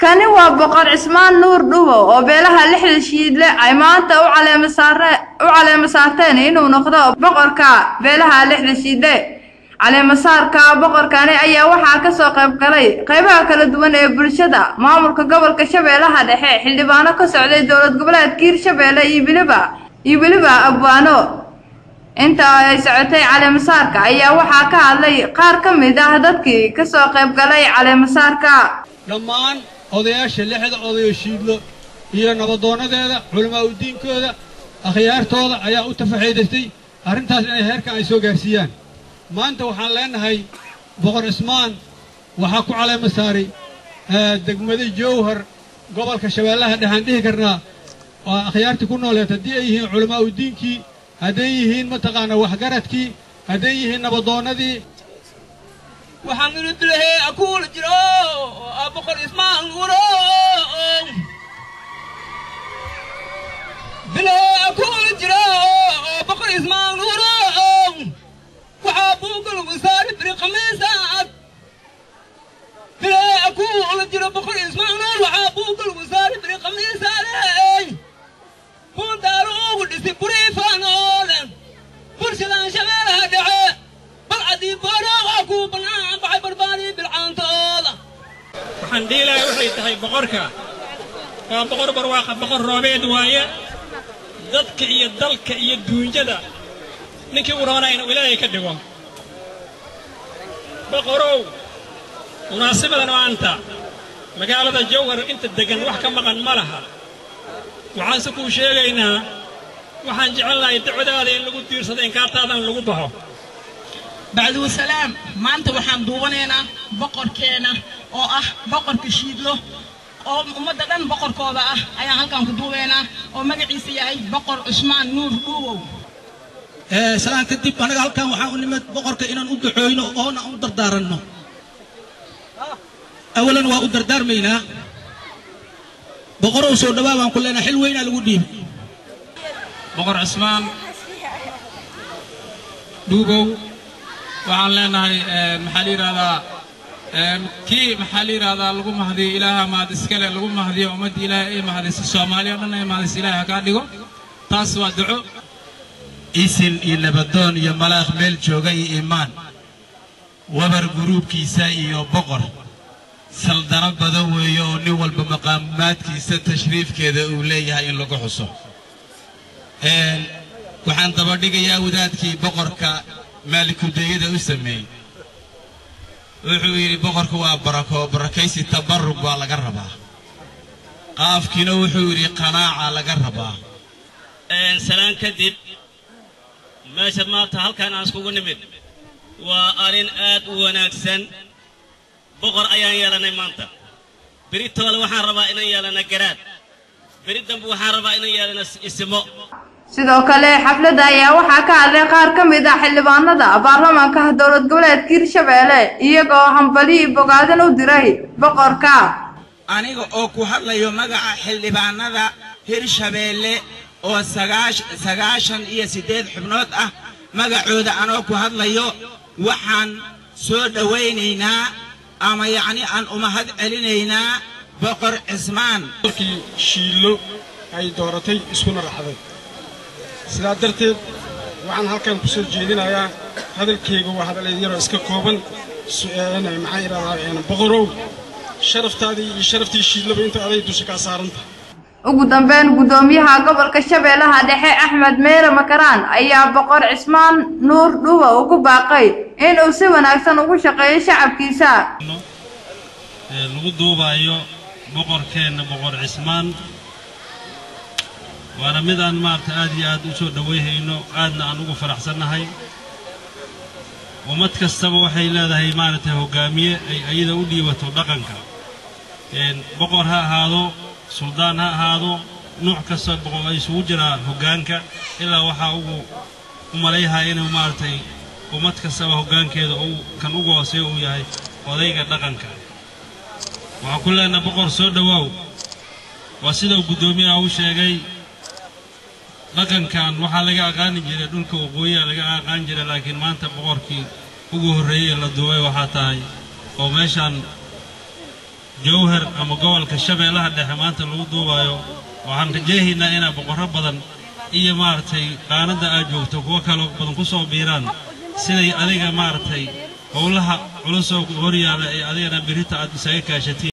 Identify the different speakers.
Speaker 1: kani waa boqor cismaan nuur dhuwo oo beelaha lixda shiidle ay maanta u caleema saare u caleema saarteen inuu noqdo boqorka beelaha lixda shiidle caleemasaarka boqorkani ayaa waxaa kasoo qayb galay qaybaha kala duwan ee bulshada maamulka gobolka shabeellaha dhexe xildhibaano ka socday dowlad goboleedka hiirshabeelle iyo weliba iyo weliba abwaano inta ay socotay caleemasaarka ayaa waxaa ka hadlay qaar ka mid ah dadkii kasoo qayb galay caleemasaarka
Speaker 2: dhammaan odayaasha lixda odayo shiidlo iyo nabadoonadeeda culamaa udiinkooda akhyaartooda ayaa u tafaxiidaystay arrintaas inay heerkan ay soo gaarsiiyaan maanta waxaan leenahay boqor cismaan waxaa ku caleema saaray degmada jowhar gobolka shabeellaha dhexaan dhihi karnaa oo akhyaartii ku nooleed haddii ay yihiin culamaa udiinkii hadday yihiin mataqaanaa waxgaradkii hadday yihiin nabadoonnadii
Speaker 3: waxaan inu bilahay akuula jiro oo boqor ismaan uro bilahay akuula jiro oo boqor ismaan uro waxaa buugal wasaari biri khamiisaad bilahay akuula jiro boqor ismaan ur waxaa buugal wasaari biri khamiisaadey buundaalu ugu dhisi buriifaanoole bulshadan shabeelaha dhexe balcadii boorooqa kuu bannaan baxay barbaadii bilcaantooda
Speaker 4: waxaan dhiilahay waxay tahay boqorka waa boqor barwaaqa boqor roobeed waaye dadka iyo dalka iyo duunyada ninkii u roonaa inuu ilaahay ka dhigo boqorow munaasibadan maanta magaalada jawhar inta deggan wax ka maqan ma laha waxaanse kuu sheegaynaa waxaan jecelnahay dacwadaada in lagu diirsado inkaartaadan lagu baxo
Speaker 5: bacduusalaam maanta waxaan duubanaynaa boqorkeena oo ah boqorka shiidlo oo ummadda dhan boqorkooda ah ayaan halkan ku duubaynaa oo magaciisa yahay boqor cusmaan nuur dhuuwow
Speaker 6: salaan kadib annaga halkan waxaan u nimid boqorka inaan u ducooyno oona u dardaaranno awalan waa u dardaarmaynaa boqorow soo dhawaa baan ku leenahay xil weynaa lagu dhiibay
Speaker 4: boqor cismaan dhuubow waxaan leenahay maxaa la yidhahdaa kii maxaa la yidhahdaa lagu mahdiyo ilaaha mahad iskale lagu mahdiyo ummadda ilaahay ay mahdiso soomaaliya o dhan ay mahdiso ilaahay ha kaa dhigo taas waa duco
Speaker 7: isil iyo nabadoon iyo malaakh meel jooga iyo iimaan wabar guruubkiisa iyo boqor saldano badan weeye oo nin walba maqaamaadkiisa tashriifkeeda uu leeyahay in lagu xuso waxaan dabadhigayaa wadaadkii boqorka maalikudeeyada u sameeyey wuxuu yidhi boqorku waa barako barakaysi tabarrug baa laga rabaa qaafkiina wuxuu yidhi qanaaca laga rabaa
Speaker 3: salaan kadib meesha maanta halkan aan iskugu nimid waa arrin aad u wanaagsan boqor ayaan yeelannay maanta beritoole waxaan rabaa inaan yeelana garaad beri dambe waxaan rabaa inaan yeelana isimo
Speaker 1: sidoo kale xafladda ayaa waxaa ka hadlay qaar ka mid ah xildhibaanada baarlamaanka dowlad goboleedka hiirshabeelle iyagoo hambali bogaadin u diray boqorka
Speaker 8: aniga oo ku hadlayo magaca xildhibaanada hirshabeelle oo sagaashan iyo siddeed xubnood ah magacooda anoo ku hadlayo waxaan soo dhowaynaynaa ama yacni aan umahad celinaynaa boqor cismaan
Speaker 2: dalkii shiillo ay dooratay iskuna raxday sidaa darteed waxaan halkan ku soo jeedinayaa hadalkayga waa hadal yaroo iska kooban maxaa idhahdaa boqorow sharaftaadii iyo sharaftii shiidlaba inta aday dusha kaa saaranta
Speaker 1: ugu dambeyn guddoomiyaha gobolka shabeellaha dhexe axmed meere makaraan ayaa boqor cismaan nuur dhuwa ugu baaqay inuu si wanaagsan ugu shaqeeyo shacabkiisa
Speaker 9: lagu duubayo boqorkeenna boqor cismaan waana mid aan maarata aad iyo aad u soo dhowayhayno aadna aan ugu faraxsannahay ummad kastaba waxay leedahay maaragtay hoggaamiye ay ayada u dhiibato dhaqanka boqor ha ahaado suldaan ha ahaado nuuc kasta boqor ay isugu jiraan hoggaanka ilaa waxaa ugu u malayhaya inuu maaragtay ummad kastaba hoggaankeeda uu kan ugu hooseeya uu yahay odayga dhaqanka waxaan ku leenahay boqor soo dhowaaw waa sidau guddoomiyaha u sheegay dhaqankan waxaa laga aqaani jiray dhulka waqooyiha laga aqaan jiray laakiin maanta boqorkii ugu horreeyey la duubay waxaa tahay oo meeshaan jowhar ama gobolka shabeellaha dhexe maanta lagu duubayo waxaan rajeehaynaa inaa boqorro badan iyo maaragtay qaanadda aad joogto kuwo kaloo badan ku soo biiraan siday adiga maaragtay howlaha culusoo hor yaalla ee adigana birita aad isaga kaashatiin